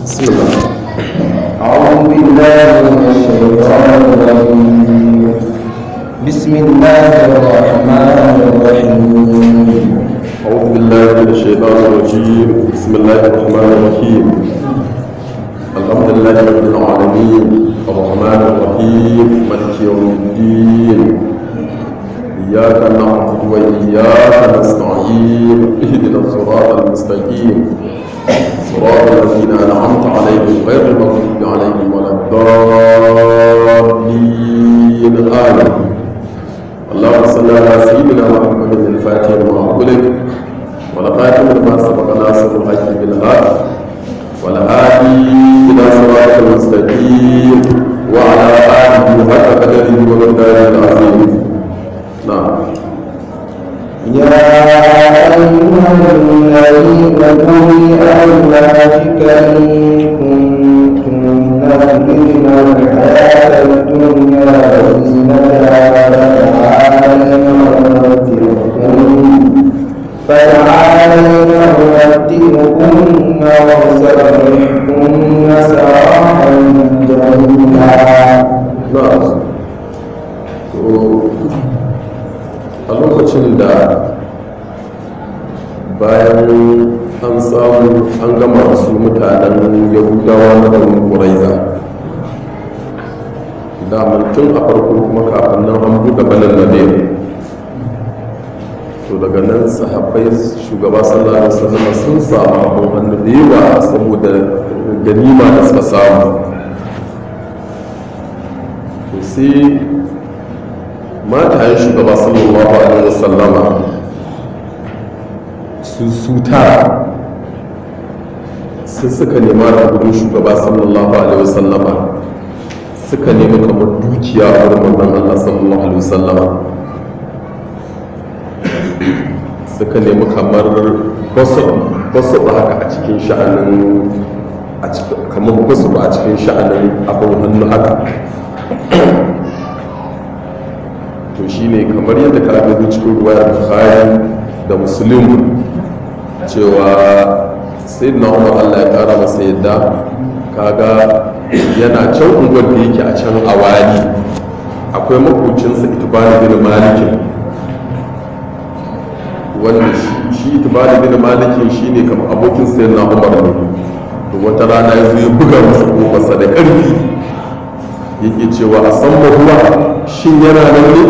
بسم الله أعوذ بالله من الشيطان الرجيم بسم الله الرحمن الرحيم أعوذ بالله من الشيطان الرجيم بسم الله الرحمن الرحيم الحمد لله رب العالمين الرحمن الرحيم مالك يوم الدين إياك نعبد وإياك نستعين اهدنا الصراط المستقيم صراط الذين أنعمت عليهم غير المغضوب عليهم ولا الضالين آمين اللهم صل على سيدنا محمد الفاتح لما أغلق والخاتم لما سبق ناصر الحق بالهاد والهادي إلى صراط المستقيم وعلى آله حق قدره ومقداره العظيم نعم يا أيها الذين قل أزواجك إن كنتن تردن الحياة الدنيا وزينتها فتعالين أمتعكن فتعالين أمتعكن وأسرحكن سراحا جميلا na'am to a lokacin da bayan an samu an gama da su mutanen yahudawa na ɗan ƙuraiza daman tun a farko kuma kafin nan an buɗe balan na to daga nan sahabbai shugaba sallallahu alaihi wasallam sun samu abin hannu da yawa saboda ganima da suka samu to sai matayen shugaba sallallahu alaihi wasallama su su tara sai suka nema da gudun shugaba sallallahu alaihi wasallama suka nemi kamar dukiya a wurin manzon Allah sallallahu alaihi wasallama suka nemi kamar basu haka a cikin sha'anin kamar basu a cikin sha'anin abin hannu haka to shine kamar yadda ka gani cikin ruwayar bukhari da muslim cewa sai na umar allah ya kara masa yadda kaga yana can unguwar da yake a can awali akwai makocinsa itibari bin malikin wanda shi itibari bin malikin shine kamar abokin sai na umar ne to wata rana ya zo ya buga masa kofarsa da ƙarfi yake cewa a san mahuwa shin yana nan ne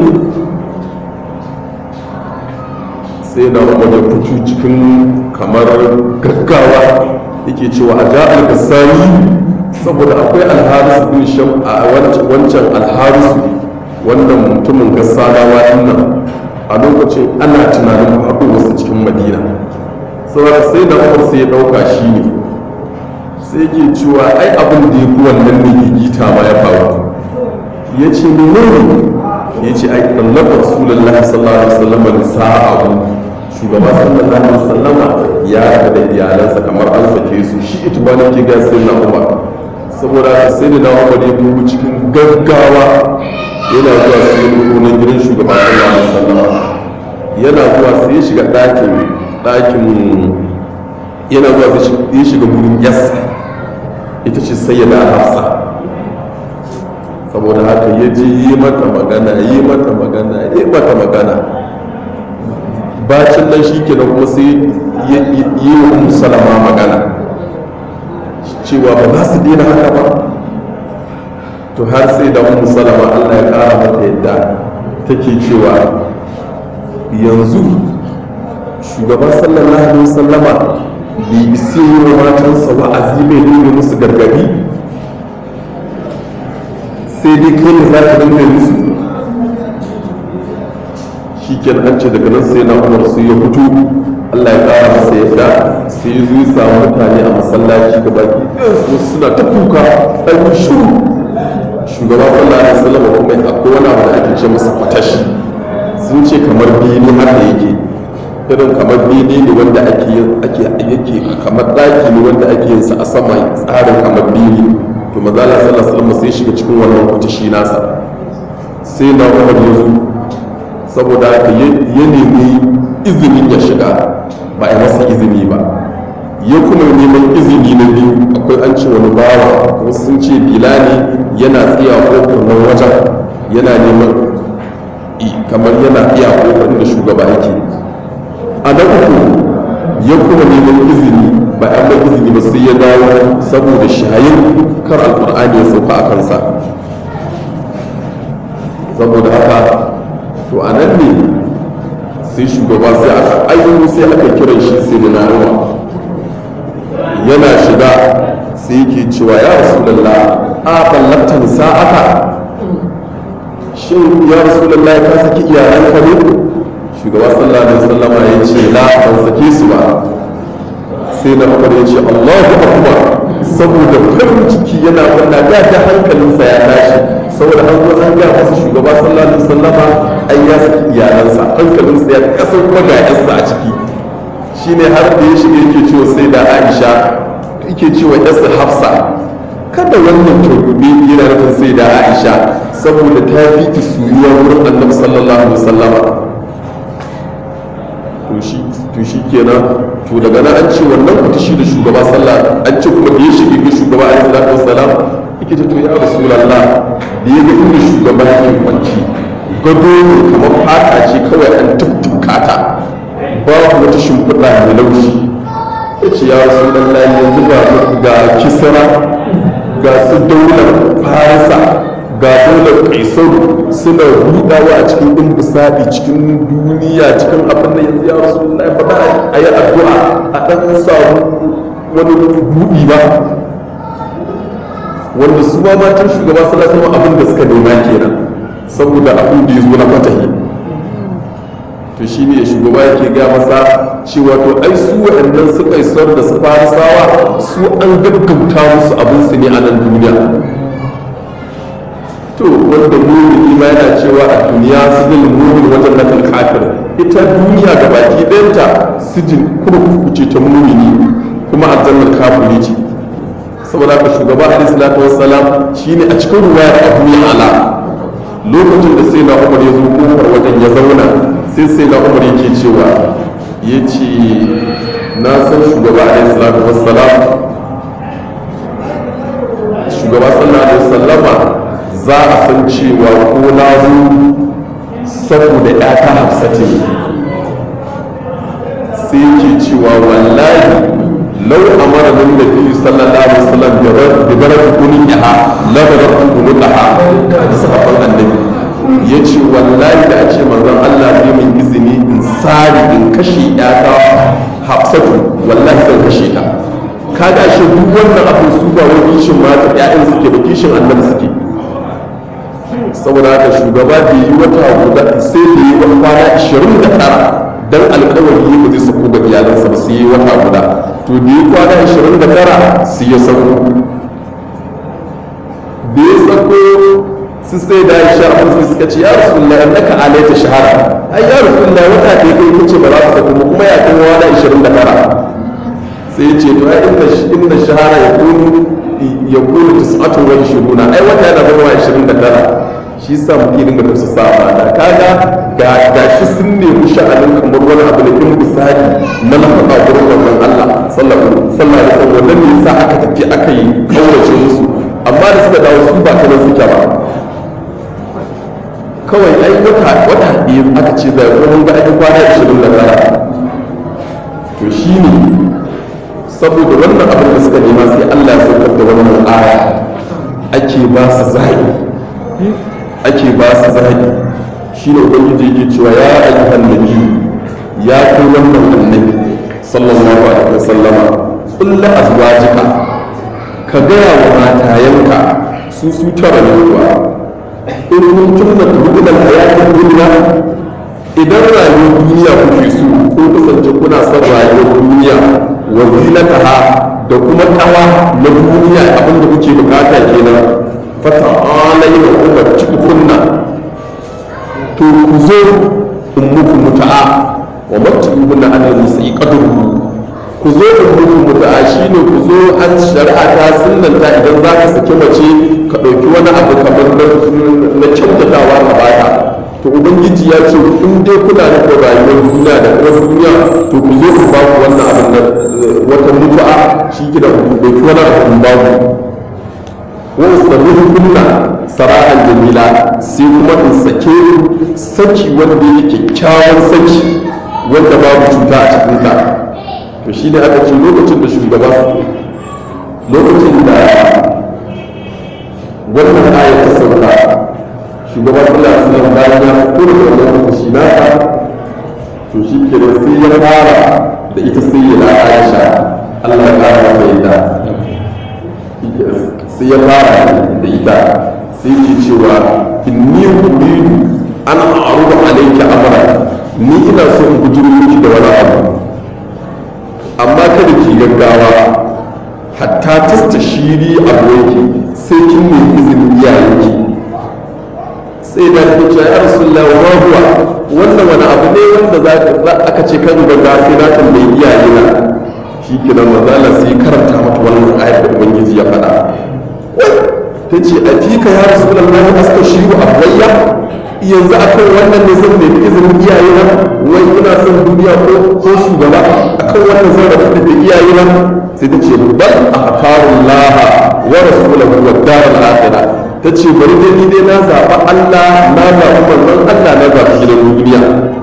sai na umar ya fito cikin kamar gaggawa yake cewa a ja'al gassani saboda akwai alharisu bin sham a wancan alharisu wannan mutumin gassanawa nan a lokacin ana tunanin faɗo wasu cikin madina saboda sai da umar sai ya ɗauka shi ne sai ke cewa ai abin da ya fi wannan ne gigita ma ya faru ya ce menene ya ce ai ɗallaka rasulullahi sallallahu alaihi wasallam da sa'ahu shugaba sallallahu alaihi wasallam ya da iyalansa kamar an sake su shi ita ba ke ga sai na umar saboda sai da na umar ya bugu cikin gaggawa yana zuwa sai ya na gidan shugaba sallallahu alaihi wasallam yana zuwa sai ya shiga ɗakin ɗakin yana zuwa sai ya shiga gurin yassa ita ce sayyada hafsa saboda haka ya je yi mata magana yi mata magana yi mata magana bacin nan shi kenan kuma sai yi wa umu salama magana cewa ba za su daina haka ba to har sai da umu salama allah ya kara mata yadda take cewa yanzu shugaba sallallahu alaihi wasallama bai isi yi wa matansa wa'azi mai dinga musu gargadi sai dai kai ne za ka dinga musu shi ke an ce daga nan sai na umar su ya fito allah ya kara masa yadda sai ya zo ya samu mutane a masallaci da baki wasu suna ta kuka an yi shuru shugaba sallallahu alaihi wasallam kuma akwai wani abu da ake ce masa fatashi sun ce kamar biyu haka yake irin kamar bene ne wanda ake ake yake kamar daki ne wanda ake yin sa a sama tsarin kamar bene to mazala sallallahu alaihi wasallam sai shiga cikin wannan kutashi nasa sai na Umar ya zo saboda haka ya nemi izinin ya shiga ba a masa izini ba ya kuma neman izini na biyu akwai an ce wani bawa wasu sun ce bilali yana tsiya kofar nan wajen yana neman kamar yana iya kofar da shugaba yake a na uku ya kuma neman izini ba an ba izini ba sai ya dawo saboda shayin kar alkur'ani ya sauka a kansa saboda haka to a nan ne sai shugaba sai aka ayyuka sai aka kiran shi sai da naruwa yana shiga sai yake cewa ya rasulallah a ballakta nisa'aka shin ya rasulallah ka saki iyalanka ne shugaba sallallahu alaihi wasallama ya ce la ban sake su ba sai na umar ya ce allahu akbar saboda farin ciki yana wanda da ta hankalinsa ya tashi saboda an zo an ga masa shugaba sallallahu alaihi wasallama ai ya saki iyalansa hankalinsa ya kasar kuma ga yarsa a ciki shine har da ya shiga yake cewa sai da aisha yake cewa yarsa hafsa kada wannan turbe yana nufin sai da aisha saboda ta fi ki suyuwa wurin annabi sallallahu alaihi wasallama to shi kenan to daga nan an ce wannan kuta shi da shugaba sallah an ce kuma da ya shige ga shugaba alaihi salatu wassalam yake ta to ya rasulullah da ya ga inda shugaba yake kwanci gado ne kamar fata ce kawai an tuttuka ta babu wata shimfiɗa mai laushi ya ce ya rasulullah yanzu ga kisra ga su daular farisa ga daular kaisaru suna hudawa a cikin ɗin bisaɗi cikin duniya cikin abin da yanzu ya rasu na faɗa a yi addu'a a ɗan samu wani buɗi ba wanda su ma matan shugaba suna sama abin da suka nema kenan saboda abin da ya zo na fatahi to shi ne shugaba yake ga masa cewa to ai su waɗannan su kaisar da su farisawa su an gaggauta musu abin su ne a nan duniya to wanda mumini ma yana cewa a duniya sijin mumin wajen na kafir ita duniya ga baki ɗayanta sijin kurkuku ce ta mumini kuma aljannar kafiri ce saboda haka shugaba alaihi salatu wassalam shine a cikin ruwayar abu ya ala lokacin da sai na umar ya zo kofar wajen ya zauna sai sai na umar yake cewa ya ce na san shugaba alaihi salatu wassalam shugaba sallallahu alaihi wasallama za a san cewa ko na zo saboda ‘yata hafsatin sai ke cewa wallahi lau a mara nan da biyu sallallahu alaihi wasallam da barar kunin yaha labarar kunu daha da sahabban annabi ya ce wallahi da a ce manzon Allah zai min izini in sari in kashe ‘yata hafsatu wallahi zan kashe ta kaga shi duk wannan abin su ba wani kishin mata ‘ya'yan suke ba kishin annabi suke saboda haka shugaba da yi wata guda sai da yi wata kwana 29 dan alkawari ba zai sako ga iyalansa ba sai yi wata guda to da yi kwana 29 sai ya sako da ya sako su sai da Aisha a musu suka ce ya Rasulullah annaka alaita shahara ai ya Rasulullah wata da kai kace ba za ka sako ba kuma ya kai wani 29 sai ya ce to ai inna inna shahara yakunu yakunu tis'atun wa 20 ai wata yana zama 29 shi sa muke dinga tafsa sa mata kaga ga ga shi sun nemi sha'anin kamar wani abu da kin misali na nafaka gurin wannan Allah sallallahu alaihi wasallam wannan ne yasa aka tafi aka yi kaurace musu amma da suka dawo su ba ta nan suke ba kawai ai wata wata biyu aka ce da kuma ga ai kwana 29 to shine saboda wannan abin da suka nema sai Allah ya saukar da wannan aya ake ba su zaɓi ake ba su zaɓi shi ne ubangiji yake cewa ya ayyuhan nabi ya kai wannan annabi sallallahu alaihi wasallama kullu azwajika ka gaya wa matayanka su su tara ne kuwa in kun tunna tuhudan hayatin duniya idan rayuwar duniya kuke so ko kasance kuna son rayuwar duniya wa zinataha da kuma kawa na duniya abinda kuke bukata kenan fata alai wa umarci kunna to ku zo in muku muta'a wa matu'ubuna an musa'i qadruhu ku zo in muku muta'a shine ku zo an shari'a ta sunnanta idan za ka saki mace ka ɗauki wani abu kamar na kyautatawa ka bata to ubangiji ubangiji ya ce in dai kuna nufin rayuwar duniya da kuma duniya to ku zo ku ba ku wannan abin nan wata mutu'a shi gida ku ɗauki wani abin ba ku wa ustabihu kunna sara'an jamila sai kuma in sake saki wanda yake kyakkyawan saki wanda babu cuta a cikin ta to shi ne aka ce lokacin da shugaba lokacin da wannan ayat ta sauka shugaba sallallahu alaihi wasallam bayan ya fito da wannan fushi nasa to shi ke da sai ya fara da ita sai ya Aisha Allah ya kara mata yadda sai ya fara da ita sai ke cewa inni uridu an a'rudu alayka amra ni ina so in bujiro miki da wani abu amma kada ki gaggawa hatta tastashiri abuwaki sai kin nemi izinin iyayenki sai da ta ce ya rasulullah wa huwa wannan wani abu ne wanda za aka ce kan gaggawa sai na tambayi iyayena shi kenan mazala sai karanta mata wannan ayar da ubangiji ya faɗa ta ce a fika ya rasu da Allah aska shiru a bayya yanzu akan wannan ne zan nemi izinin iyaye na wai ina son duniya ko ko shugaba akan wannan zan rabu da iyaye na sai ta ce bal a hakarun laha wa rasulahu wa daral akhirah ta ce bari dai ni dai na zaɓa Allah na zaɓi manzon Allah na zaɓi gidan duniya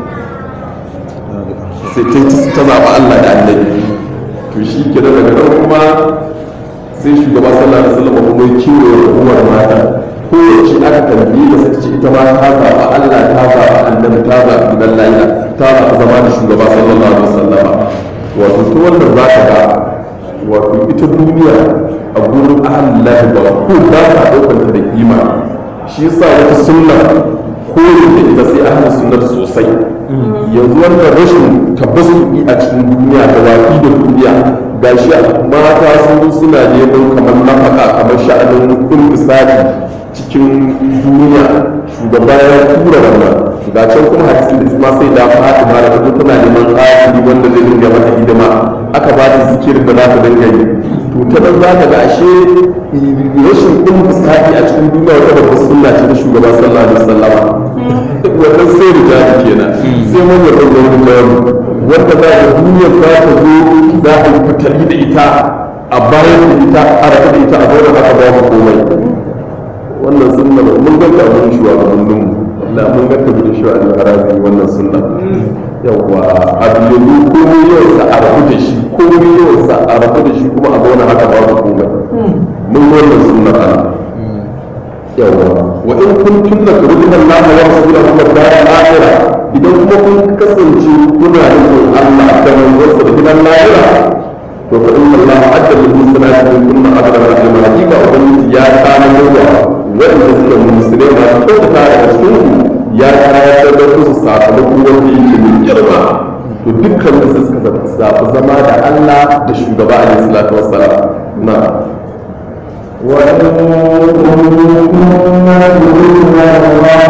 sai ta zaɓa Allah da annabi to shi ke daga nan kuma sai shugaba sallallahu alaihi wasallam kuma ya kiwo da hukumar mata ko yace aka tambaye da sai ce ita ma ta zaba Allah ta zaba annabi ta zaba gidan laila ta zaba zama da shugaba sallallahu alaihi wasallam wato to wannan za ka ga wato ita duniya a gurin ahallahi ba ko ba ta daukar ta da kima shi yasa wata sunna koyi da ita sai ahlus sunnah sosai yanzu wannan rashin tabbasuki a cikin duniya da waƙi da duniya ga shi mata sun suna neman kamar nafaka kamar sha'anin intisari cikin duniya shugaba ya tura wannan ga can kuma hadisin da isma sai da fatima da ta tana neman ƙasiri wanda zai dinga mata hidima aka ba ta zikirin da za ta dinga yi to ta nan za ka ga ashe rashin intisari a cikin duniya wata babbar sunna ce ta shugaba sallallahu alaihi wasallam wannan sai rijali kenan sai mun yarda da rijali wanda za a duniyar za ta zo za a yi fitali da ita a bayan da ita a raka da ita a zaune haka ba mu komai wannan sunna mun ga ta mun shuwa ga mun Allah mun ga ta da shuwa da harazi wannan sunna yawa a biyu komai yau sa a rabu da shi komai yau sa a rabu da shi kuma a zaune haka ba mu komai mun ga wannan sunna Allah yawa wa in kuntum la turjuna Allah wa rasulahu wa dar al-akhirah idan kuma kun kasance kuna nufin Allah da manzonsa da gidan lahira to fa inna Allah adda lil muslimati min kulli ajrin azima hakika ubangiji ya kana yawa wanda suke musulmai ma ko da ta da cikin ku ya kayar da su sakamako wanda yake mai girma to dukkan su suka zaɓi zama da Allah da shugaba alaihi salatu wassalam na'am وإن كنتم تريدون الله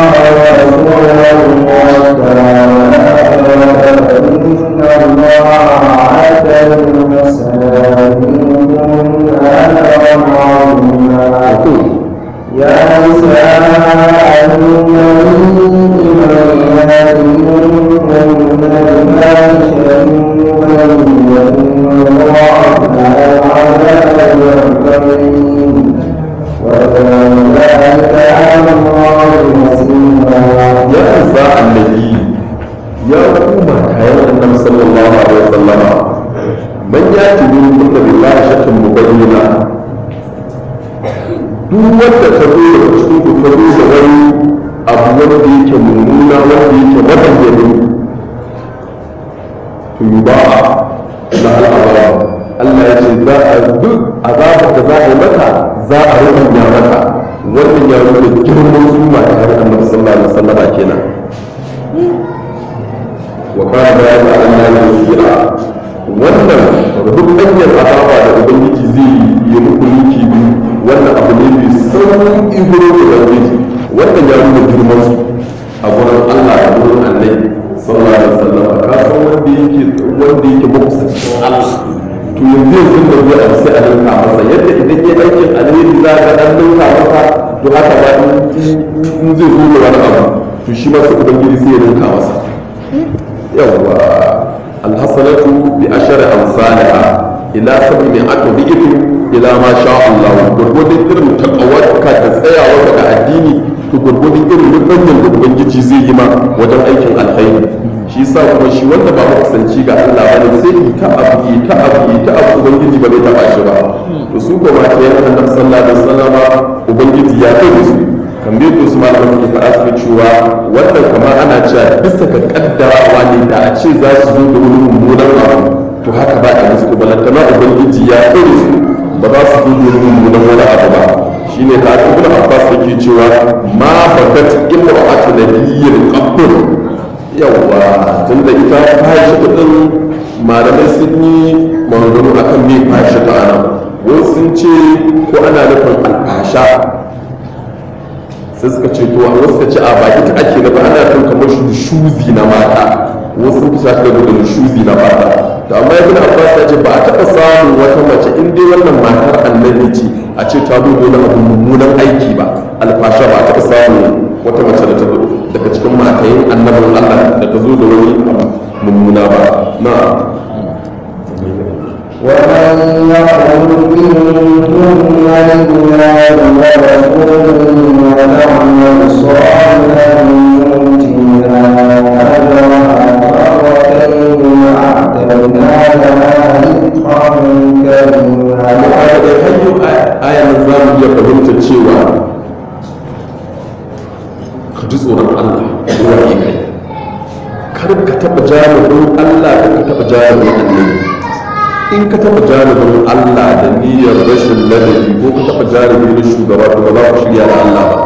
ورسوله والدار إن الله أعد للمساكين أجرا عظيما يا نساء النبي من يأتي منكن بفاحشة مبينة يضاعف العذاب والخير وكان ذلك على الله يسيرا ya isa annabi ya kuma kayan annabi sallallahu alaihi wasallama man ya tibi kunna billahi shakkan mubayyana duk wanda ta zo daga cikin ku ta zo da wani abu wanda yake mummuna wanda yake mabayyani to yuba'a na al'azab Allah ya ce za a duk azabar da za a yi mata za a rubanya mata wannan ya nuna girman su ma ta har annabi sallallahu alaihi wasallam kenan wa kana da yana Allah ya yira wannan rubutaniyar azaba da ubangiji zai yi muku miki bi wannan abu ne mai sauƙi gurin ubangiji wannan ya nuna girman su a gurin Allah da gurin annabi sallallahu alaihi wasallam ka san wanda yake wanda yake makusancin Allah to yanzu yanzu da zai a sai a ninka masa yadda idan ya aikin alheri za ka dan ninka masa to haka ba in zai zo da wani abu to to shi ma sai ubangiji sai ya rinka masa yawwa alhasanatu bi ashari amsalha ila sabi mai aka bi'ifin ila ma sha Allah gurgurdin irin takawarka da tsayawa da addini to gurgurdin irin rubanyan da ubangiji zai yi ma wajen aikin alkhairi shi yasa kuma shi wanda ba makusanci ga Allah bane sai yi ta abu yi ta abu yi ta abu ubangiji ba zai taba shi ba to su ko ma ta yana annabi sallallahu alaihi wasallama ubangiji ya kai su kamar yadda su malaman ke faɗa suka cewa wannan kamar ana cewa bisa ga kaddarawa ne da a ce za su zo da wani mummunan abu to haka ba a musu balantana ubangiji ya kai su ba za su zo da wani mummunan wani abu ba shine ka ibn abbas yake cewa ma bakat imra'atu nabiyyin qabbul yawa tunda ita fahisha din malamai sun yi maganganu akan me fahisha ta ana wasu sun ce ko ana nufin alfasha sai suka ce to wasu suka ce a ba ita ake nufi ana nufin kamar shuzi na mata wasu sun kusa da gudun shuzi na mata to amma ibn abbas ya ce ba a taɓa samun wata mace in dai wannan matar annabi ce a ce ta zo da abu mummunan aiki ba alfasha ba a taɓa samun wata mace da ta zo daga cikin matayin annabin allah da ta zo da wani abu mummuna ba na ومن يقل منكن لله ورسوله وتعمل صالحا نؤتها اجرها مرتين واعتدنا لها رزقا كريما da hanyar aya nan za mu iya fahimtar cewa ka ji tsoron Allah kowa ne kai kar ka taɓa jami'in Allah kar ka taɓa jami'in annabi in ka taɓa jami'in Allah da niyyar rashin ladabi ko ka taɓa jami'in na shugaba to ba za ku shirya da Allah ba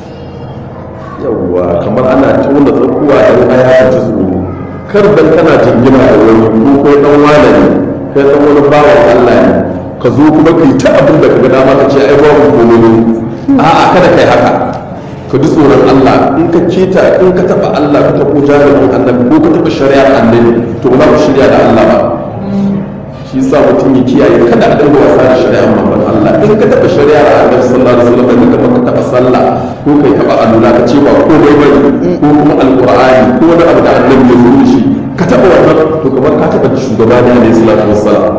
yawwa kamar ana tauna tsakuwa da aya ta ji tsoro kar dan kana jingina da wani ko kai dan wane ne kai dan wani bawan Allah ne ka zo kuma kai ta abin da kaga dama ka ce ai babu komai ne a'a kada kai haka ka ji tsoron Allah in ka keta in ka taba Allah ka tabo jami'in annabi ko ka taba shari'ar annabi to ba za ku shirya da Allah ba shi yasa mutum ya kiyaye kada a dinga wasa da shari'ar manzon Allah in ka taba shari'ar annabi sallallahu alaihi wasallam in ka taba sallah ko kai taba alula ka ce ba komai bane ko kuma alqur'ani ko wani abu da annabi ya zo da shi ka taba wannan to kamar ka taba shugaba ne alaihi salatu wassalam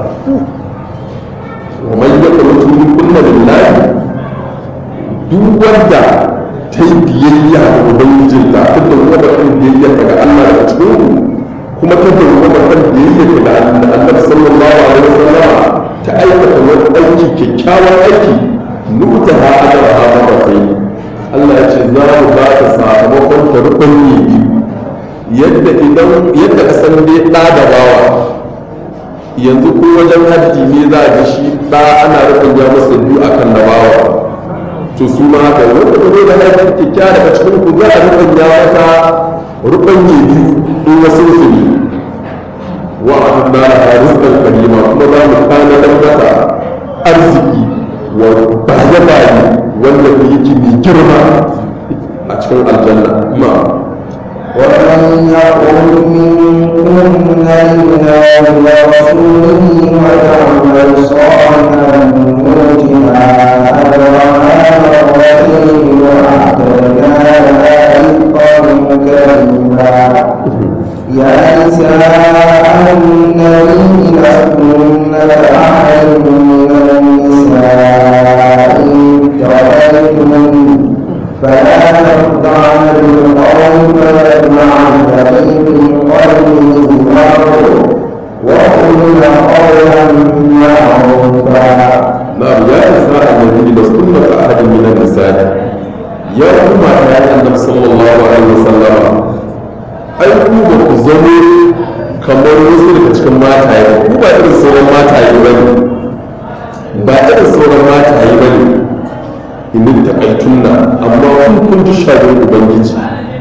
ومن يقنط منكن لله duk wanda ta yi biyayya ga ubangijinta ta dawwama kan biyayya daga Allah daga cikin kuma ta dawwama kan biyayya daga Allah sallallahu alaihi wasallam ta aikata wani aiki kyakkyawan aiki nuta ha ajra ha mabakai Allah ya ce za mu ba ta sakamakon ta rukun biyu yadda idan yadda ka san dai ɗa da bawa yanzu ko wajen haddi ne za a ji shi ɗa ana rufin ya masa biyu a kan nabawa to su ma haka wanda ka zo da haddi kyakkyawa daga cikin ku za a rufin ya mata rufin ya biyu in wasu su ne wa a tun da rizqan karima kuma za mu kana da mata arziki wa baye baye wanda ku yake mai girma a cikin aljanna ma ومن يقل منكن لله ورسوله وتعمل صالحا نؤتها اجرها مرتين واعتدنا لها رزقا كريما يا نساء النبي لستن كأحد من النساء إن تريتن فلا تخضعن بالقول فيطمع الذي في قلبه مرض وقلن قولا معروفا نعم يا نساء النبي لستن كأحد من النساء يا أمة يا النبي صلى الله عليه وسلم ai ku ba ku zamo kamar wasu daga cikin mataye ba ku ba irin sauran mataye ba ne ba irin sauran mataye ba ne in ta aitunna amma kun kun ji shagon ubangiji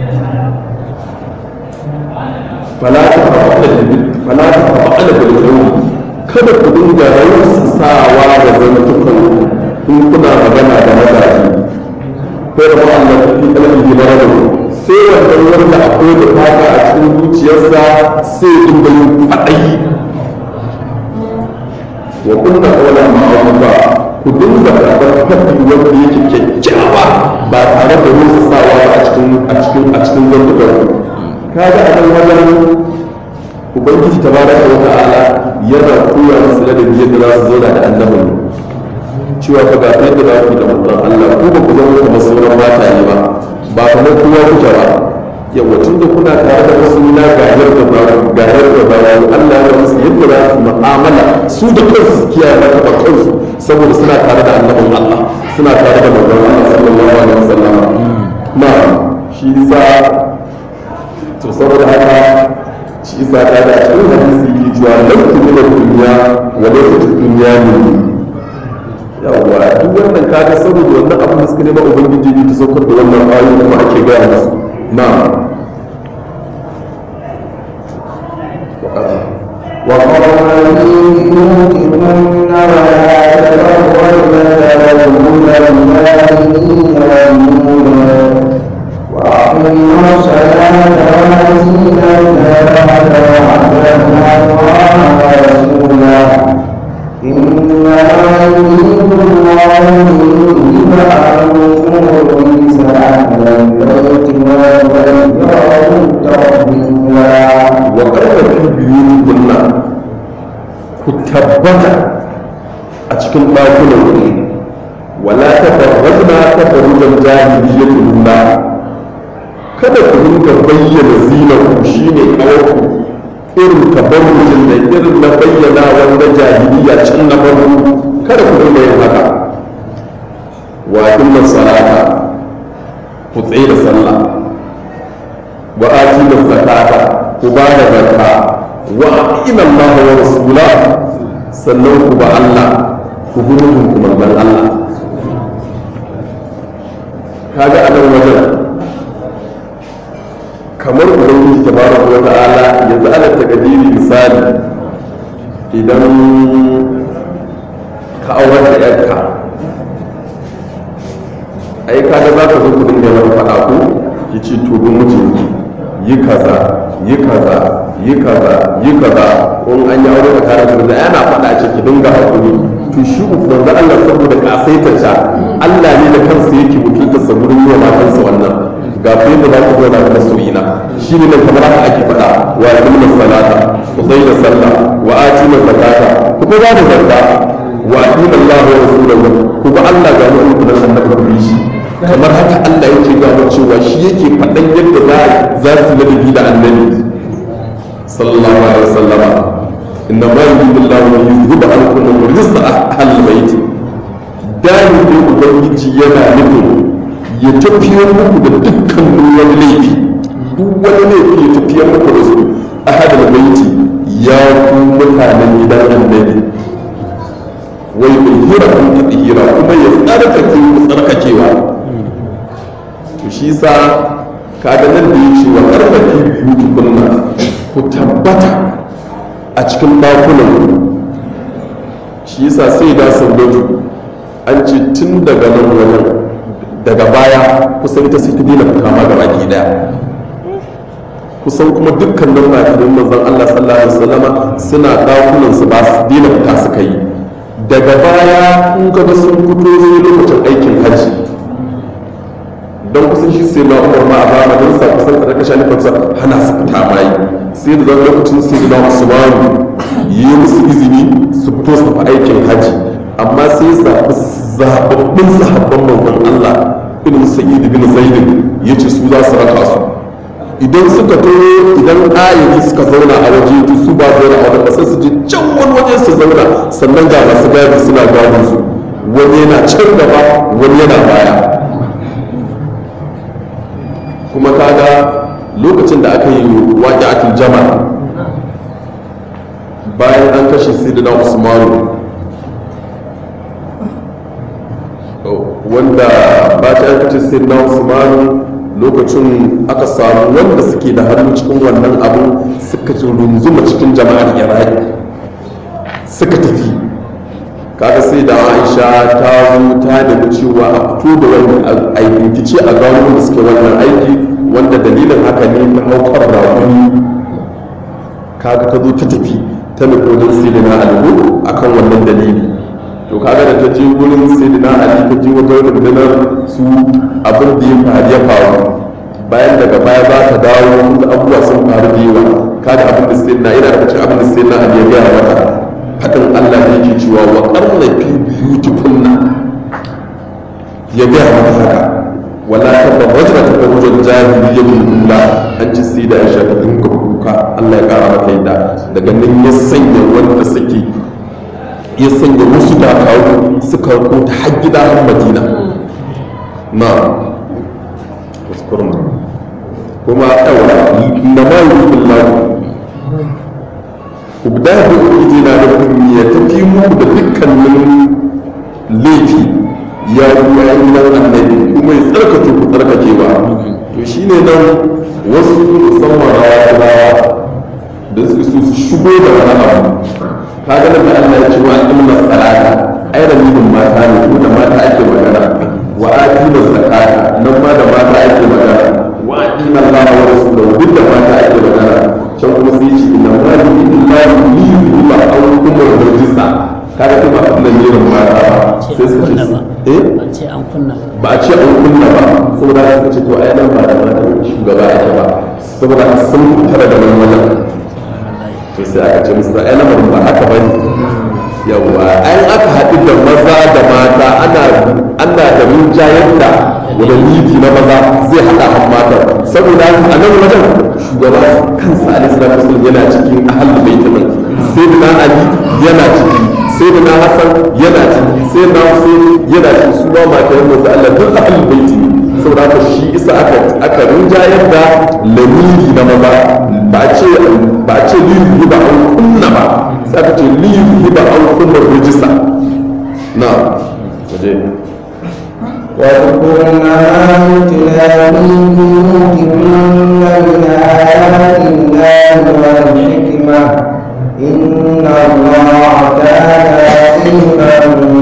fala ta fa'ala fala ta fa'ala bil qawl kada ku dinga rayuwar sawa da zantukan in kuna magana da mazaje ko da Allah ta fi kalmi da maradu sai wannan wanda akwai da fata a cikin zuciyarsa sai dinga yin faɗayi wa kunna qawlan ma'rufa ku ku dinga karɓar faɗi wanda yake kyakkyawa ba tare da rusa sawa ba a cikin a cikin a cikin zantukan kaga a nan wajen ubangiji tabaraka wa ta'ala yana koya musu ladabi yadda za su zauna da annabin cewa fa ga yadda za ku da manzon Allah ko ba ku zama kamar sauran mataye ba ba kamar kowa kuke ba yawa tun da kuna tare da wasu na ga yadda ba ga yadda ba Allah ya musu yadda za su mu'amala su da kansu su kiyaye maka ba kansu saboda suna tare da annabin Allah suna tare da manzon Allah sallallahu alaihi wasallam na shi yasa to saboda haka shi yasa ta da cikin hadisi ke cewa lafi min dunya wa lafi dunya min yawwa duk wannan kaga saboda wannan abin da suka nema ubangiji ne ta saukar da wannan ayoyi kuma ake gaya musu na'am وقال في بيوتكن ولا تبرجن تبرج الجاهلين والأولى وأقيموا الصلاة وآتينا الزكاة وأطعنا الله ورسوله إنما يريد الله ليذهب عنكم الرجس أهل البيت ويطهركم تطهيرا wa karfa fi biyuti kunna ku tabbata a cikin ɗakunan ku wala tabarrajna tabarrujan jahiliyyati lilla kada ku dinga bayyana zinar ku shine kawarku irin tabarrujin da irin na bayyana wanda jahiliya can na farko kada ku dinga yin haka wa inna salata ku tsaye da sallah wa atina zakata ku ba da zakka wa aqina Allah wa rasula sannan ku ba Allah ku bi ku manzon Allah kaga a nan wajen kamar ubangiji tabaraka wa ta'ala yanzu ana takadiri misali idan ka aurar da yarka ai kaga za ka zo ku dinga yawan faɗa ko ki ce to don mijinki yi kaza yi kaza yi kaza yi kaza in an yi aure tsakanin da yana faɗa ce ki dinga hakuri to shi manzo Allah saboda kasaitar sa Allah ne da kansa yake mutunta sa gurin yi wa matansa wannan ga fa yadda za ku zauna da masoyina shi ne nan kamar haka ake faɗa wa aqimna salata ku tsaya da sallah wa atina zakata ku ba da zakka wa aqina Allah wa rasulahu ku ba Allah ga mu'minu da annabi ku shi kamar haka Allah yake gano cewa shi yake faɗan yadda za za su ladabi da annabi sallallahu alaihi wasallama inna ma yuridu Allahu an yuzhiba ankum rijsa ahlil bait dani ne ubangiji yana nufin ya tafiyar muku da dukkan wani laifi duk wani laifi ya tafiyar muku da su ahlil bait ya ku mutanen gidan annabi wai bai hira kun hira kuma ya tsarkake ku tsarkakewa to shi sa kaga nan da yake wa karfafi biyu tukunna ku tabbata a cikin ɗakunan shi yasa sai da saudatu an ce tun daga nan wajen daga baya kusan ita sai ta dina fita ma gaba ki daya kusan kuma dukkanin makirin manzon Allah sallallahu alaihi wasallama suna ɗakunan su ba su dina fita suka yi daga baya kun ga sun fito zai lokacin aikin hajji don kusan shi sai na umar ma a zamanin sa kusan da kashe nufansa hana su fita bayi sai da zan lokacin sai da usmanu yi musu izini su fito su tafi aikin haji amma sai zaɓi zaɓaɓɓun sahabban manzon Allah irin sa'id bin zaid ya ce su za su raka su idan suka to idan ayyuki suka zauna a waje to su ba zauna a wajen sai su je can wani waje su zauna sannan ga masu gadi suna gadin su wani yana can gaba wani yana baya kuma kaga lokacin da aka yi waƙi atul jama bayan an kashe sidina usmanu wanda bayan an kashe sidina usmanu lokacin aka samu wanda suke da hannu cikin wannan abu suka runzuma cikin jama'ar iraki suka tafi kaga sai da aisha ta zo ta da cewa a fito da wani a bincike a gano da suke wannan aiki wanda dalilin haka ne ta haukar rakuni kaga ta zo ta tafi ta nufi wajen sai da na alhu akan wannan dalili to kaga da ta je wurin sayyidina ali ta je wata rundunar su abin da ya faru ya faru bayan daga baya za ta dawo wasu abubuwa sun faru da yawa kada abin da sayyidina ina da cikin abin da sayyidina ali ya gaya mata hakan Allah ne yake cewa wa qarna fi buyutikunna ya gaya mata haka wala tabarrajna tabarrujal jahiliyyatil ula an ci sai da Aisha ta dinga kuka Allah ya kara mata yadda daga nan ya sanya wanda suke ya sanya wasu dakaru suka rako ta har gida har Madina na kuskuren kuma yawa na ma yi billahu ku da da ubangiji na da kuma ya tafi muku da dukkanin laifi ya ruwa ya nan annabi kuma ya tsarkake ku tsarkakewa to shine nan wasu musamman rawa rawa da su su shigo da wani abu ka ga da Allah ya ce wa inna salata ai da nufin mata ne ko da mata ake magana wa atina zakata nan ma da mata ake magana wa atina Allah wa rasulahu duk da mata ake magana can kuma sai ce inna ma lillahi li yuba aw kuma rajisa kaga kuma nan ne mata ba sai su ce eh ba ce an kunna ba a ce an kunna ba saboda haka ce to ai nan ba da matan shugaba ake ba saboda haka sun fitar da nan wajen to sai aka ce musu ai lamarin ba haka bane yawa ai aka haɗu da maza da mata ana ana da rinjayar da wani lidi na maza zai haɗa han mata saboda haka a nan wajen shugaba kansa alaihi salatu wasallam yana cikin ahlul bait nan sai da ali yana ciki sai da na hasan yana ciki sai na husaini yana ciki su ma mata yan manzo Allah duk ahlul bait ne saboda haka shi isa aka aka rinjayar da lamiri na maza ba a ce ba a ce liyu ba an kunna ba sai aka ce liyu ba an kunna rijista na waje واذكرن ما يتلى في بيوتكن من آيات الله والحكمة إن الله كان لطيفا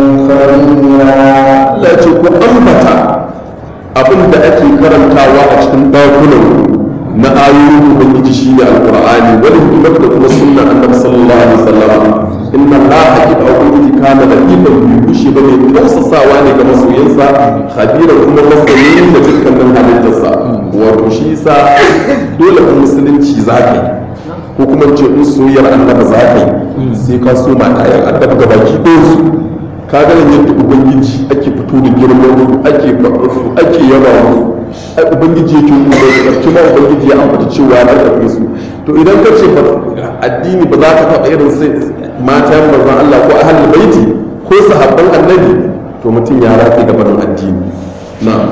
خبيرا Allah ce ku ambata abin da ake karantawa a cikin ɗakunan na ayoyin ubangiji shi ne alƙur'ani wani hikimar da kuma sunna annabi sallallahu alaihi wasallam inna allaha hakika ubangiji kana da ikon bi kushe ba mai tausasawa ne ga masoyansa khabiran kuma masoyin da dukkanin halittarsa wato shi yasa dole in musulunci za ka yi ko kuma ce in soyayyar annabi za ka yi sai ka so mata yan annabi gabaki ɗayan su ka ganin yadda ubangiji ake fito da girman su ake faɗa su ake yaba su ai ubangiji yake nuna da kuma ubangiji ya ambata cewa ya karfafe su to idan ka ce addini ba za ka taɓa irin sai mata yan manzon Allah ko ahlul baiti ko sahabban annabi to mutum ya rafe gaban addini na'am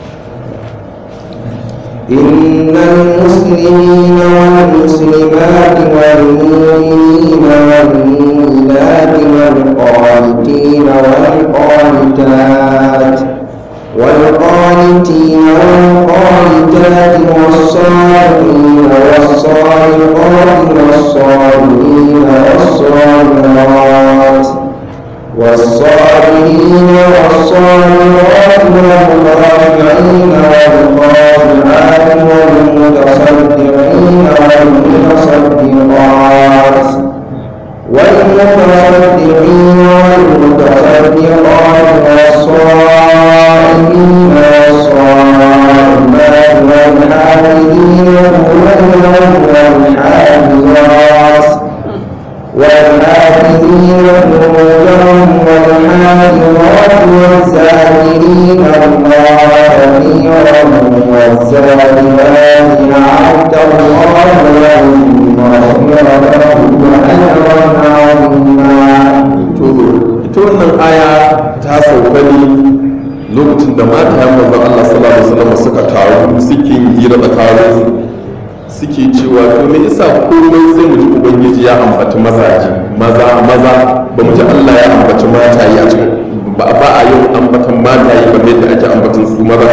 إن المسلمين والمسلمات والمؤمنين والمؤمنات والقانتين والقانتات والقانتين والقانتات والصالحين والصالحات والصالحين والصالحات والصابرين والصابرات والخاشعين والخاشعات والمتصدقين والمتصدقات والمتصدقين والمتصدقات والصائمين والصائمات والحافظين فروجهم والحافظات والحافظين فروجهم والحافظات والذاكرين الله كثيرا والذاكرات أعد الله لهم مغفرة وأجرا عظيما to ita wannan aya ta sauka ne lokacin da mata yan manzon Allah sallallahu alaihi wasallam suka taru suke yin hira tsakanin su suke cewa to me yasa komai sai mu ji ubangiji ya ambaci mazaje maza maza ba mu ji Allah ya ambaci mataye a cikin ba ba a yin ambatan mataye kamar yadda ake ambatan su maza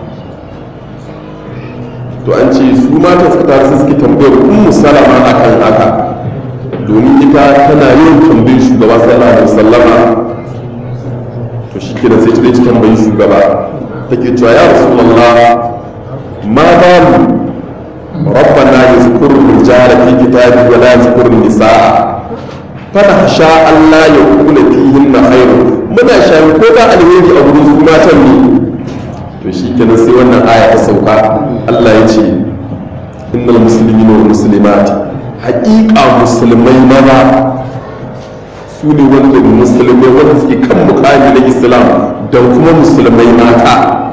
to an ce su mata suka taru sai suke tambayar ummu salama akan haka domin ita tana yin tambayin shugaba sallallahu alaihi wasallama to shi kenan sai ta dai tambayi shugaba take cewa ya rasulullah ma balu rabbana yazkur rijala fi kitabi wa la yazkur nisaa fana sha Allah ya kula fihin na khairu muna shayi ko da alheri a wurin su matan ne to shi kenan sai wannan aya ta sauka Allah ya ce innal muslimina wal muslimat haƙiƙa musulmai maza su ne wanda musulmai wanda suke kan mukami na islam da kuma musulmai mata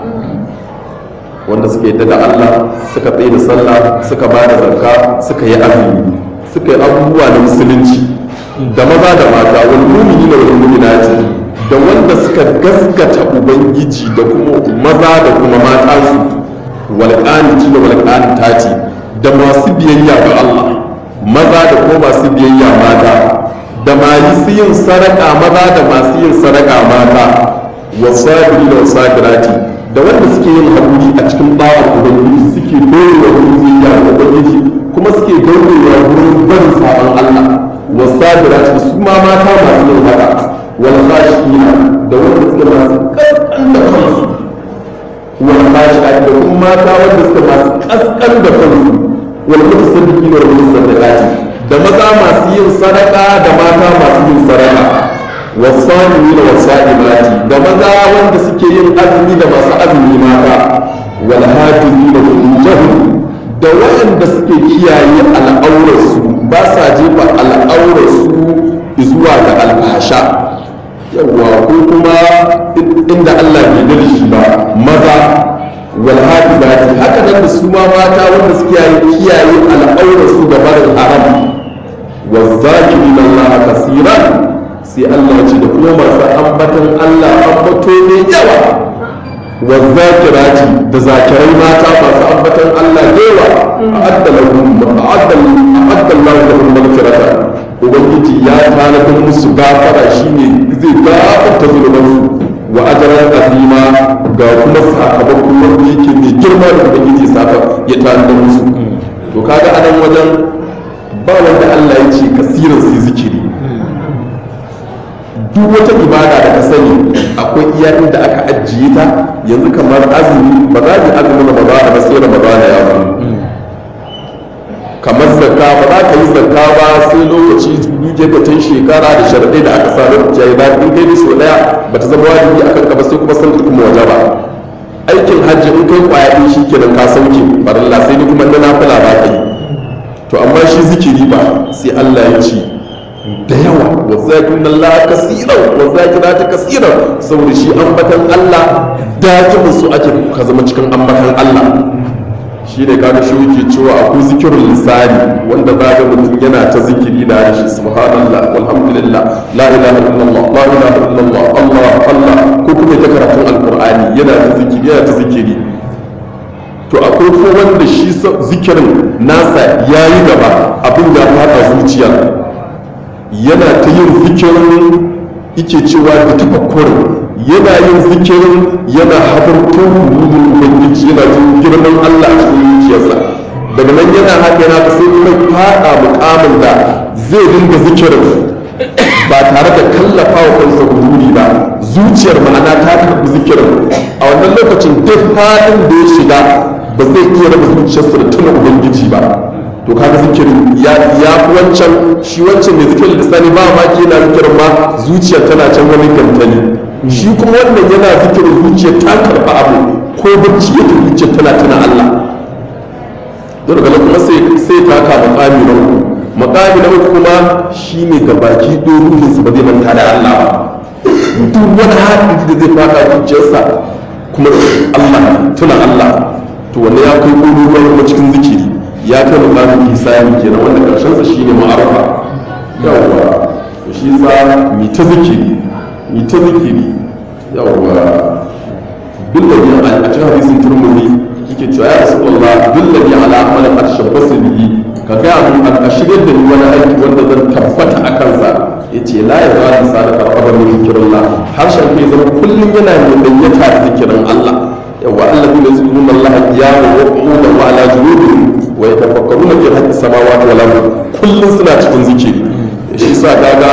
wanda suka yadda da Allah suka tsaye da sallah suka ba da zakka suka yi azumi suka yi abubuwa na musulunci da maza da mata wal mu'minina wal mu'minati da wanda suka gaskata ubangiji da kuma maza da kuma mata su wal qaniti da wal qanitati da masu biyayya ga Allah maza da kuma masu biyayya mata da masu yin sadaka maza da masu yin sadaka mata wasabiri da wasabirati da wanda suke yin haƙuri a cikin bawar ubangiji suke dorewa wurin biyayya ga ubangiji kuma suke dorewa wurin barin sabon Allah wasabirati su ma mata masu yin haka wal khashina da wanda suke masu kaskan da kansu wal khashina da kuma mata wanda suke masu kaskan da kansu wal mutasaddiqina wal mutasaddaqati da maza masu yin sadaka da mata masu yin sadaka wasanimi da wasa'imati da maza wanda suke yin azumi da masu azumi mata wal hafizi da furujahum da waɗanda suke kiyaye al'aurarsu ba sa jefa al'aurarsu zuwa ga alfasha yawwa ko kuma inda Allah bai da shi ba maza wal hafizati haka nan da su ma mata wanda suke kiyaye al'aurarsu ga barin haram والذاكرين الله كثيرا sai Allah ya ce da kuma masu ambatan Allah ambato mai yawa wa zakirati da zakirai mata masu ambatan Allah da yawa a'adda lahum a'adda a'adda Allah lahum maghfirata ubangiji ya tanadar musu gafara shine zai gafarta zunubansu wa ajran azima ga kuma sakamako wanda yake mai girma da ubangiji saka ya tanadar musu to kaga anan wajen ba wanda Allah ya ce kasirin sai zikiri duk wata ibada da ka sani akwai iya inda aka ajiye ta yanzu kamar azumi ba za mu azumi ramadana ba sai ramadana ya zo kamar zakka ba za ka yi zakka ba sai lokaci duke ka tun shekara da sharaɗai da aka sa lokaci ya yi ba in kai so ɗaya ba ta zama wajibi a kanka ba sai kuma san kuma waje ba aikin hajji in kai kwaya ɗin shi kenan ka sauke barilla sai ni kuma na nafila ba ka yi to amma shi zikiri ba sai Allah ya ce da yawa wa zakirin Allah kasiran wa zakira ta kasiran saboda shi ambatan Allah dakimin su ake ka zama cikin ambatan Allah shi ne kaga shi yake cewa akwai zikirin lisani wanda za ga mutum yana ta zikiri da shi subhanallah walhamdulillah la ilaha illallah la ilaha illallah Allah Allah ko kuma ta karatun alqur'ani yana ta zikiri yana ta zikiri to akwai ko wanda shi zikirin nasa ya yi gaba abin ya fada zuciya yana ta yin zikirin yake cewa da tafakkur yana yin zikirin yana hadarto rubutun ubangiji yana jin girman Allah a cikin zuciyarsa daga nan yana haka yana ta sai kuma fada mukamin da zai dinga zikirin ba tare da kallafa wa kansa huduri ba zuciyar ma'ana ta karɓi zikirin a wannan lokacin duk halin da ya shiga ba zai iya raba zuciyarsa da tuna ubangiji ba to kaga zikirin ya fi wancan shi wancan mai zikirin lisani ba ma ke yana zikirin ma zuciyar tana can wani gantali shi kuma wannan yana zikirin zuciyar ta karɓa abu ko bacci yake zuciyar tana tuna Allah don daga kuma sai sai taka makami na uku makami na uku kuma shine gabaki ɗin ruhinsa ba zai manta da Allah ba duk wani haɗin da zai fada zuciyarsa kuma Allah tuna Allah to wanda ya kai ƙololuwa kuma cikin zikiri ya kai mukamin hisani kenan wanda karshensa shine ma'arufa yawwa to shi sa mi ta zikiri mi ta zikiri yawwa billahi a cikin hadisin turmudi yake cewa ya rasulullah billahi ala amalin atashabbasu bihi ka ga mun a shigar da ni wani aiki wanda zan tabbata a kansa yace la ya zali sadaka rabban min zikrullah harshen kai zama kullum yana mai dayyata da zikirin Allah yawa alladhina yazkuruna Allah qiyaman wa qu'udan wa ala junubihim wa yatafakkaruna fi khalqis samawati wal ardi kullum suna cikin zikiri shi sa kaga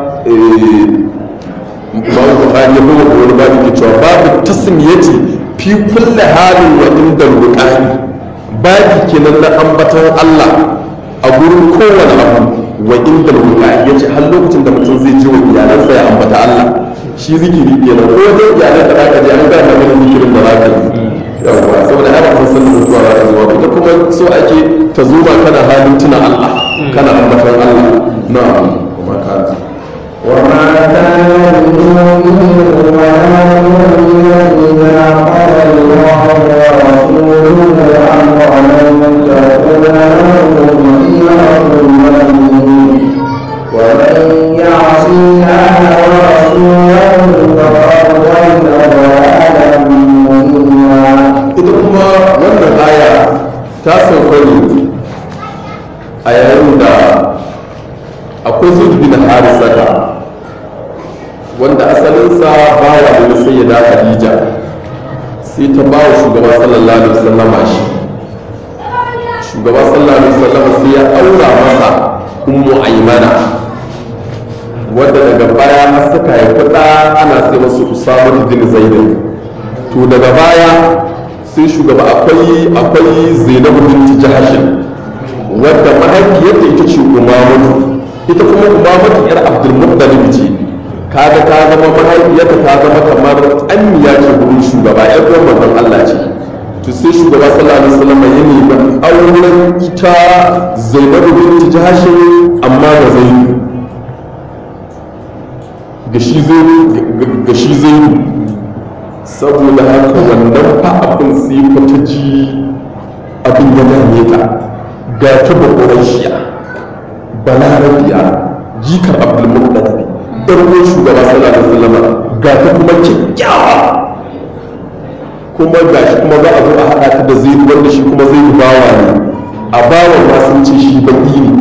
Imam Bukhari ya bawa wani babu ke cewa babu tasmiyati fi kulli halin wa inda ruqani babu kenan na ambatan Allah a gurin kowane abu wa inda ruqani yace har lokacin da mutum zai ji wa iyalansa ya ambata Allah shi zikiri kenan ko wajen iyalai da zaka je an ga maka zikirin da zaka yi yawwa saboda ai ba san san mutuwa za ta zuwa ita kuma so ake ta zo ba kana halin tuna Allah kana ambaton Allah na'am kuma ka وما كان لمؤمن ولا مؤمنة إذا قضى الله ورسوله أمرا أن تكون لهم خيرة من أمرهم ومن يعص الله ورسوله فقد ضل ضلالا مبينا ita kuma wannan aya ta sauka ne a yayin da akwai zuwa bin harisata wanda asalinsa bawa da na sayyada khadija sai ta ba wa shugaba sallallahu alaihi wasallama shi shugaba sallallahu alaihi wasallama sai ya aura masa ummu aimana wadda daga baya har suka haifi ɗa ana sai masu usama bin zaidin to daga baya sai shugaba akwai akwai zainabu binti jahashin wadda mahaifiyarta ita ce umamatu ita kuma umamatu yar abdulmuttalib ce kaga ta zama mahaifiyarta ta zama kamar ammiya ce gurin shugaba yar uwar manzon Allah ce to sai shugaba sallallahu alaihi wasallam ya nemi auren ita zainabu binti jahashin amma da zaidu ga shi zaidu ga shi zaidu saboda haka wannan fa abin sai fa ta ji abin ya dame ta ga ta bakwaran shiya balarabiya jikar abdulmuttalib ɗan uwan shugaba sallallahu alaihi wasallam ga ta kuma kyakkyawa kuma ga shi kuma za a zo a haɗa ta da zai wanda shi kuma zai bawa ne a bawan ma sun ce shi baki ne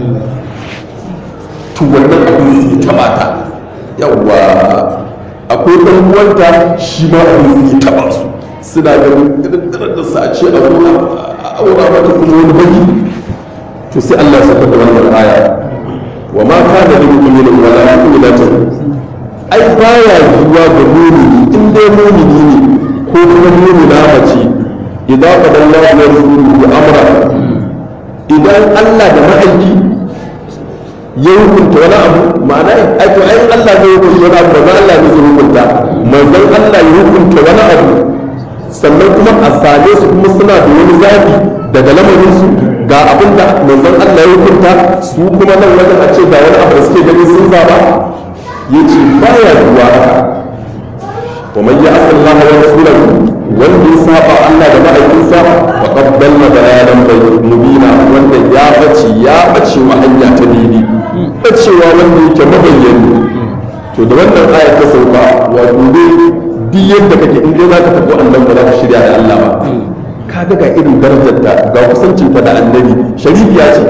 to wannan abin sai taɓa ta yawwa akwai ɗan uwanta shi ma abin zai taɓa su suna ganin irin da su a ce a aura mata kuma wani baki to sai Allah ya saka da wannan aya wa ma kana lil mu'minin wa la mu'minatin ai baya yiwuwa ga mu'mini in dai mu'mini ne ko kuma mu'mina mace idan qadallahu wa rasuluhu amra idan Allah da ma'aiki ya hukunta wani abu ma'ana ai to ai Allah zai hukunta wani abu manzon Allah ne zai hukunta manzon Allah ya hukunta wani abu sannan kuma a same su kuma suna da wani zabi daga lamarin su ga abin da manzon Allah ya hukunta su kuma nan wajen a ce ga wani abu da suke ganin sun zaba yace baya duwa haka wa man ya'si Allah wa rasulahu wanda ya saba Allah da ma'aikinsa wa qad dalla dalalan mubina wanda ya bace ya bace wa hanya ta daidai bacewa wanda yake mabayyani to da wannan aya ta sauka wato dai duk yadda kake in dai zaka tafi annabi ba za ka shirya da Allah ba ka ga ga irin darajar ta ga kusancin ta da annabi sharifiya ce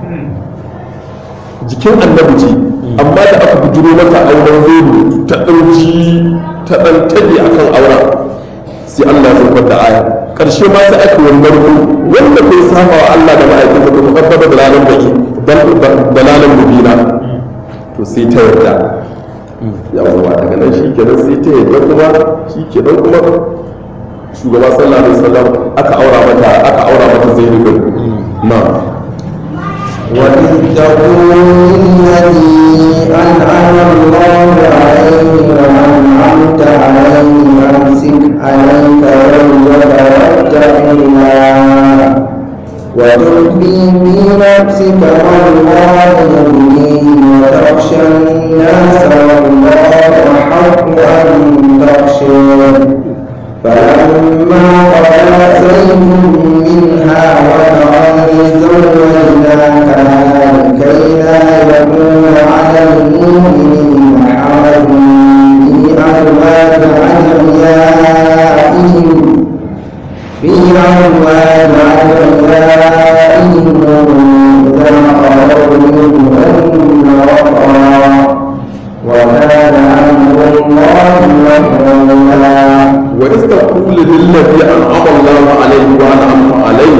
jikin annabi ce amma da aka bujuro mata auren zai ta ɗauki ta ɗan tage akan auren sai Allah ya saukar da aya karshe ma sai aka wani narko wanda kai saba wa Allah da ma'aikinsa ko tabbata da lalan baki dalalan mubina to sai ta yarda yawwa daga nan shi kenan sai ta yarda kuma shi kenan kuma shugaba sallallahu alaihi wasallam aka aura mata aka aura mata zainab bin na وإذ تقول للذي أنعم الله عليه وأنعمت عليه أمسك عليك زوجك واتق الله وتخفي في نفسك والله يبنيه وتخشى الناس والله أحق أن تخشيه فلما قضى زيد منها وطرا زوجناك لكي لا يكون على المؤمنين حرج في أزواج أدعيائهم في أموال أدعيائهم إذا قرروا منهن وقرا وكان أمر الله مفعولا وإذ تقول للذي أنعم الله عليه وأنعمت عليه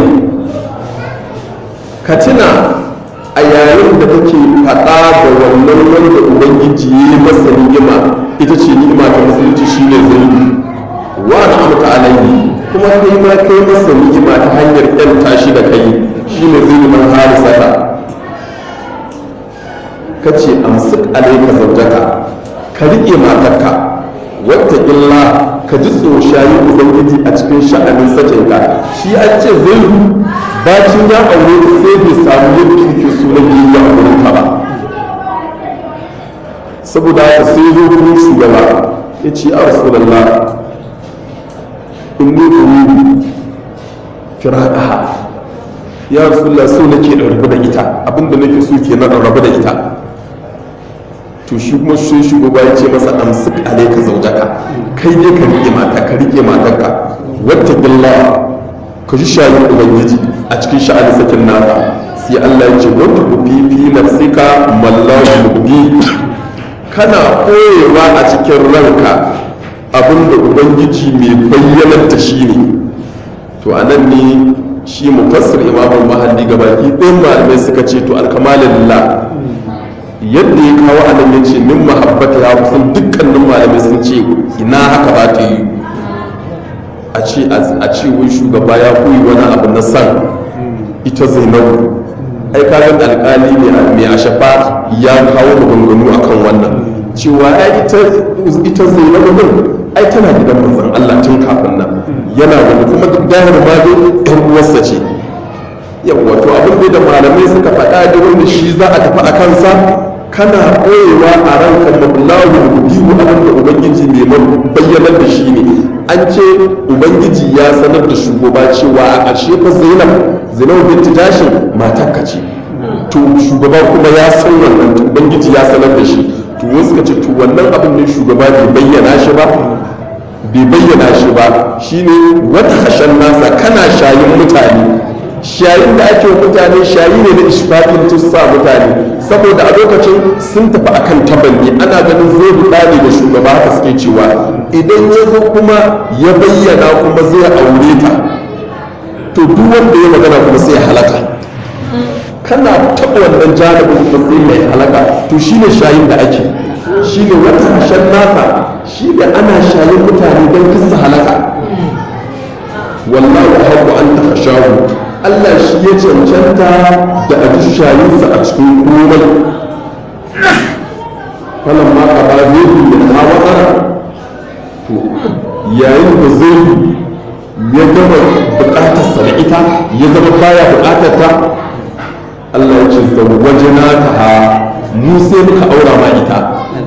كتنا a yayin da take faɗa da wannan wanda ubangiji ya yi masa ni'ima ita ce ni'ima ta musulunci shi ne zai wa na amta alaihi kuma kai ma kai masa ni'ima ta hanyar ƴan tashi da kai shi ne zai man harisata ka ce amsik alaika zaujaka ka riƙe matarka wata illa ka ji tsoshayin ubangiji a cikin sha'anin sakinka shi an ce zai bacin ya aure ta sai bai samu yadda yake so na biyu a wurin ka ba saboda haka sai zo kuma shugaba ya ce a rasulallah in ni uridu firaqaha ya rasulallah so nake in rabu da ita abinda nake so kenan in rabu da ita to shi kuma shi shugaba ya ce masa amsik alaika zaujaka kai ne ka rike mata ka rike matarka wata gilla ka ji shayin ubangiji a cikin sha'anin sakin naka sai Allah ya ce wata ku fi nafsika mallahu mubin kana koyewa a cikin ranka abinda ubangiji mai bayyanar da shi ne to anan ne shi mufassir imamul mahalli gabaki ɗayan malamai suka ce to alkamalillah yadda ya kawo a nan ya ce min mahabbata ya kusan dukkanin malamai sun ce ina haka ba ta yi a ce a ce wai shugaba ya koyi wani abu na san ita zainabu ai kagan alkali ne mai ashafa ya kawo maganganu akan wannan cewa ai ita zainabu din ai tana gidan manzon Allah tun kafin nan yana wani kuma duk dahir ma dai ɗan uwarsa ce yawa to abin da malamai suka faɗa da wanda shi za a tafi a kansa kana ɓoyewa a ranka mablahu biyu abin da ubangiji mai bayyanar da shi ne an ce ubangiji ya sanar da shugaba cewa a ƙarshe fa zainab zainab binti tashin matarka ce to shugaba kuma ya san wannan ubangiji ya sanar da shi to wasu suka ce to wannan abin ne shugaba bai bayyana shi ba bai bayyana shi ba shine wata hashen nasa kana shayin mutane shayin da ake mutane shayi ne na ishfaƙin tussa mutane saboda a lokacin sun tafi akan tabanni ana ganin zai buɗa ne da shugaba haka suke cewa idan ya zo kuma ya bayyana kuma zai aure ta to duk wanda ya magana kuma sai ya halaka kana taɓa wannan janibin kuma sai mai halaka to shine shayin da ake shine wata hashen nasa shi da ana shayin mutane don kisa halaka wallahu haqqu an takhashahu Allah shi ya cancanta da a ji shayinsa a cikin komai falan ma ka ba zai da ta watsara to yayin da zai ya gama bukatarsa da ita ya zama baya bukatar ta Allah ya ce zawwajina ta ha mu sai muka aura ma ita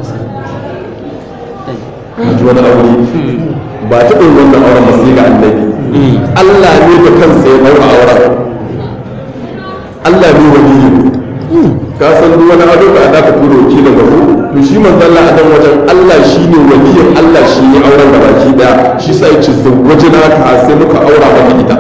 ji wani aure ba ta ɗin wannan auren ba sai ga annabi Allah ne da kansa ya ɗaura auren Allah ne waliyi ka san duk wani ado da aka tura wakilin gaba to shi manzo Allah a dan wajen Allah shi ne waliyin Allah shi ne auren da baki daya shi sai ce zawwajina ka sai muka aura maka ita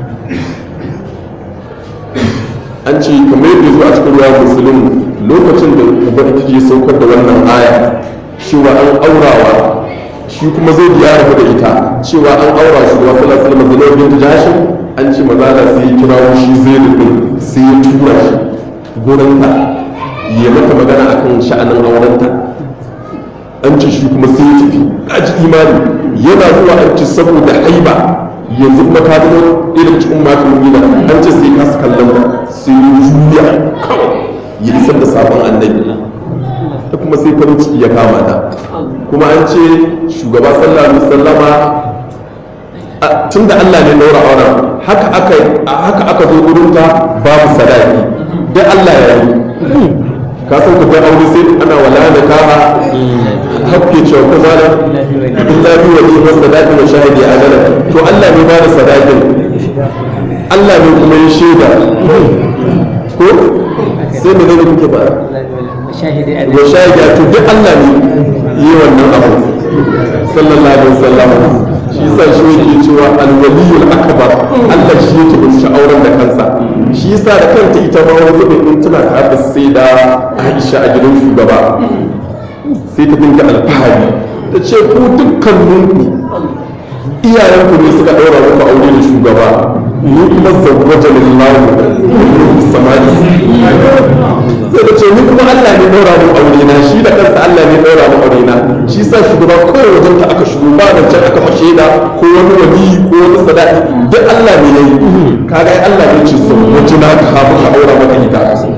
an ce kamar yadda zuwa cikin ruwa musulun lokacin da ubangiji ya saukar da wannan aya cewa an aurawa shi kuma zai ya rabu da ita cewa an aura shi da wasu lasar mazalar bin jashin an ce mazala sai ya kira shi zai rubin sai ya tura shi gurinta ya mata magana akan sha'anin aurenta an ce shi kuma sai ya tafi kaji imani yana zuwa an ce saboda haiba yanzu kuma ka zama irin cikin mata mumina an ce sai ka kallon sai ya juya kawai ya isar da sabon annabi da kuma sai farin ciki ya kama ta kuma an ce shugaba sallallahu alaihi wasallama tun da Allah ne daura auren haka aka haka aka zo gurin ta babu sadaki dai Allah ya yi ka san ku dai aure sai ana wala da kama hakke cewa ko zala illa bi wali wa sadaqi wa shahidi adala to Allah ne ba da sadakin Allah ne kuma ya shaida ko sai mu ne kuke ba wa shahida to duk Allah ne yi wannan abu sallallahu alaihi wasallam shi sa shi yake cewa alwaliyul akbar Allah shi yake bin auren da kansa shi yasa da kanta ita ma wani zubin in tana tare sai da Aisha a gidan shugaba sai ta dinga alfahari ta ce ku dukkaninku iyayenku ne suka ɗaura muku aure da shugaba ni kuma zawwaja lillahi samani sai da ce ni kuma Allah ne ɗaura mu aure na shi da kansa Allah ne ɗaura mu aure na shi sa shugaba kawai wajen ta aka shigo ba da can aka fashe da ko wani wali ko wani sadaki duk Allah ne yayi kaga ai Allah ne ce zawwaja na ka hafu ka ɗaura maka ita shi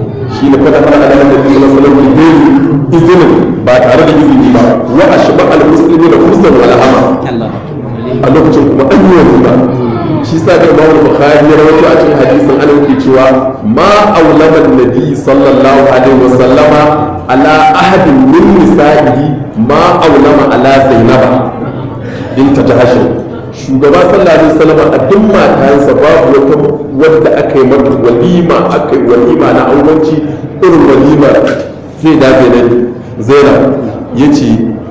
shi ne fada fara da annabi sallallahu alaihi wasallam bi izinin ba tare da izini ba wa ashba al muslimin da fursan wal ama a lokacin kuma an yi walima shi sa da Imam Bukhari ya rawaito a cikin hadisin an yake cewa ma aulama nabi sallallahu alaihi wasallama ala ahadin min nisa'ihi ma aulama ala zainaba binta jahashin shugaba sallallahu alaihi wasallam a duk matayensa babu wata wadda aka yi mata walima aka yi walima na aurenci irin walima sai da zainab zainab yace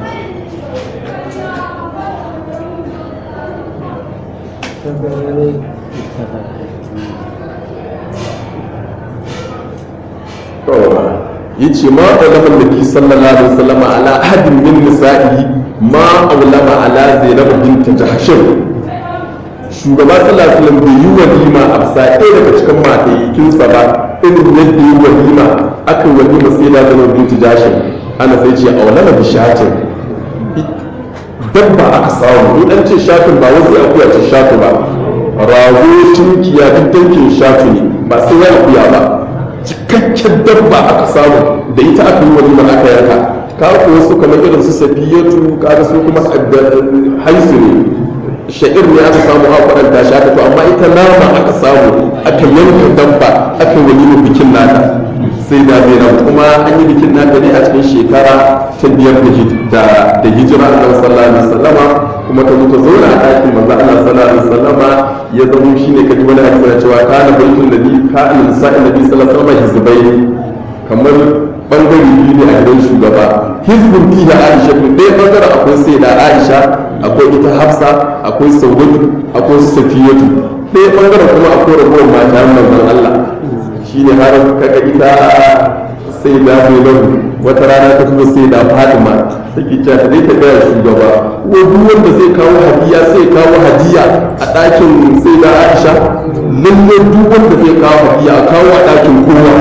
yace ma ulama nabi sallallahu alaihi wasallam ala ahadin min nisa'ihi ma ulama ala zainab bint jahshin shugaba sallallahu alaihi wasallam bai yi walima a bisa ɗaya daga cikin mataikinsa ba irin yadda yi walima aka yi walima sai da zainab bint jahshin ana sai ce aulama bi shatin dabba aka samu in an ce shatin ba wasu akuya ce shatu ba rago tunkiya duk dankin shatu ne ba sai ya akuya ba cikakken dabba aka samu da ita aka yi walima aka yanka ka ko wasu kamar irin su safiyatu ka su kuma haisu ne sha'ir ne aka samu a kwadanta shi aka to amma ita nama aka samu aka yanka dabba aka yi walima bikin nata sai da zainab kuma an yi bikin nata ne a cikin shekara ta biyar da hijira a sallallahu alaihi wasallama kuma ta zo ta zauna a ɗakin manzo Allah sallallahu alaihi wasallama ya zama shine kaji wani hadisi na cewa kana baitul nabi kana nisa'in nabi sallallahu alaihi wasallam hizbai kamar bangare biyu ne a gidan shugaba hizbun fi da Aisha to dai bangaren akwai sai da Aisha akwai ita Hafsa akwai Saudatu akwai Safiyatu ɗaya bangaren kuma akwai ragowar mata manzon Allah shine har kaga ita sai da Zainabu wata rana ta kuma sai da Fatima take cewa ta dai ta gaya shugaba ko duk wanda zai kawo hadiya sai kawo hadiya a ɗakin sai da Aisha lalle duk wanda zai kawo hadiya a kawo a ɗakin kowa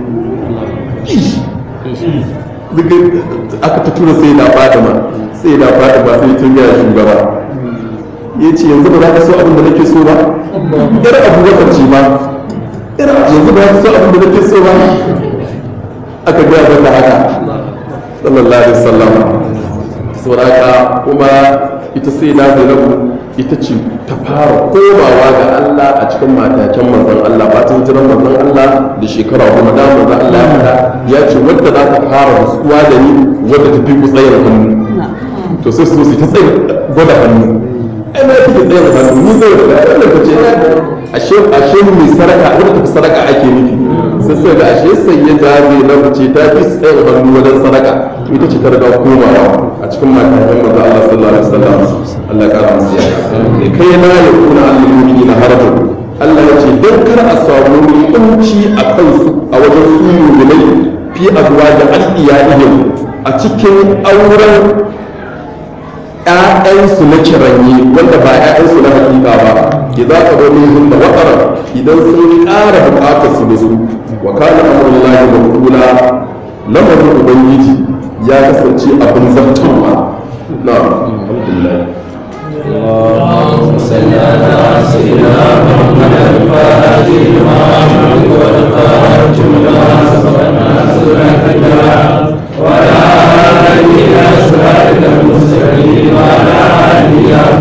aka ta tura sai da Fatima sai da Fatima sai ta gaya shugaba ya ce yanzu ba za ka so abin da nake so ba yar abubakar ce ba yanzu ba za ka so abin da nake so ba aka gaya mata haka sallallahu alaihi wasallam sauraka kuma ita sai da zainabu ita ce ta fara komawa ga Allah a cikin mataken manzon Allah ba ta hijiran manzon Allah da shekara kuma da manzon Allah ya fada ya ce wadda za ta fara rasuwa da ni wadda ta fi ku tsayar hannu to sai su ta tsaye gwada hannu ai na fi tsayar hannu ni zai da wannan ta ce ashe ashe mai saraka wadda ta fi saraka ake nufi sai sai da ashe sai ya jaze na mace ta fi tsayar hannu wajen sadaka ita ce ta riga komawa a cikin matakan maza Allah sallallahu alaihi wasallam Allah ya kara musu yaya kai na ya kuna al-mu'mini na harbu Allah ya ce dan kar a samu kunci a kansu a wajen su mu'minai fi azwa da al-iyalihim a cikin auren ‘ya'yansu na kiranye wanda ba ‘ya'yansu na hakika ba idan ka zo min da watsara idan sun ƙara buƙatar su da su wa kana amrullahi maqula lamarin ubangiji ya kasance abin zartarwa na alhamdulillah اللهم صل على سيدنا محمد الفاتح لما أمرك والخاتم لما سبق ناصر الحجاب وعلى آله إلى صراطك المستقيم وعلى آله حق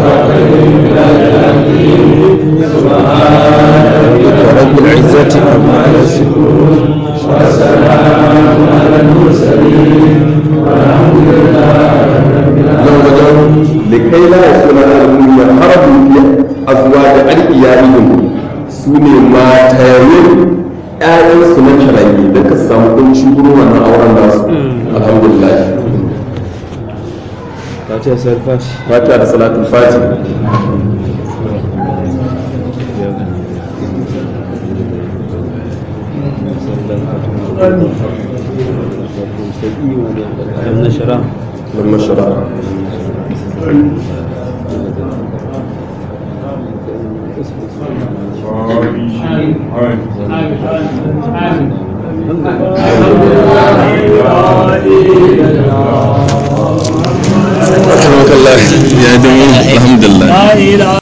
سبحان ربك رب العزة عما يصفون وسلام على المرسلين والحمد لله رب العالمين likai la yakuna al-mu'min harabu fi azwaj al-iyalihim sune matayen ƴaƴan su na kirayi da ka samu kunci gurin wannan auren nasu alhamdulillah Fatiha sarfashi fatiha da salatul fati لم نشرح lamma shara ya dama alhamdulillah